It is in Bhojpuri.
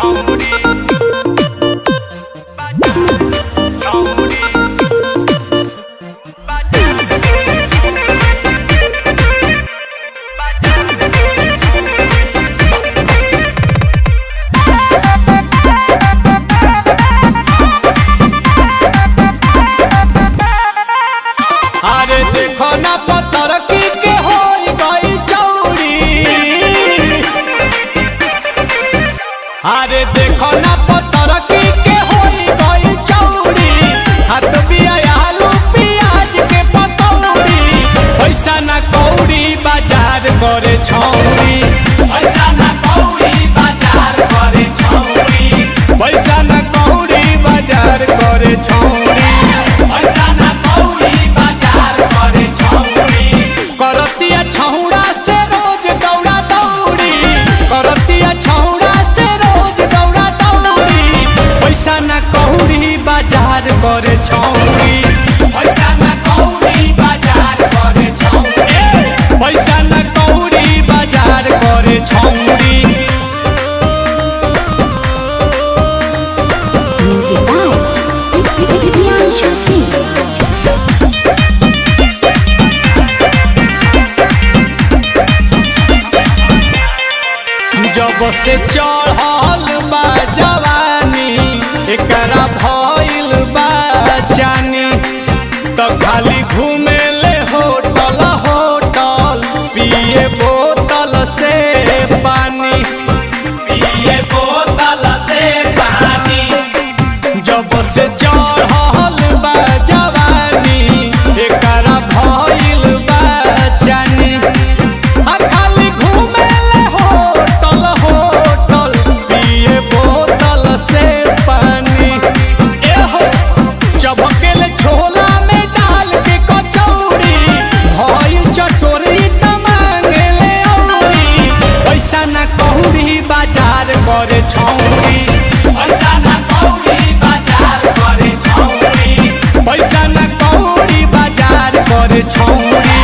अरे देखो ना पत्थर की के होई गई चौड़ी अरे देखो ना पत्थर की के होई गई चौड़ी हाथ बिया आलू प्याज के पकौड़ी पैसा ना कौड़ी बाजार करे छौड़ी पैसा ना कौड़ी बाजार करे छौड़ी पैसा ना कौड़ी बाजार करे छौड़ी पैसा ना कौड़ी बाजार करे छौड़ी करतिया छौड़ा से रोज दौड़ा दौड़ी करतिया छौड़ा से रोज दौड़ा दौड़ी पैसा ना कौड़ी बाजार करे छौड़ी पैसा ना कौड़ी बाजार करे छौड़ी पैसा ना कौड़ी बाजार करे छौड़ी Music by Priyanshu Singh. जब से चढ़ल बा जवानी एकरा भइल बा जानी तो खाली घूमे ले होटल होटल पिए बोतल से पानी पिए बोतल से पानी जब से चढ़ल बा जवानी एकरा भइल बा जानी आ खाली घूमे ले होटल होटल पिए बोतल से पानी एहो चबकेले छोला में डाल के कचौड़ी भइल चटोरी त मांगे ले औरी पैसा ना कौड़ी बाजार करे छौड़ी पैसा ना कौड़ी बाजार करे छौड़ी पैसा ना कौड़ी बाजार करे छौड़ी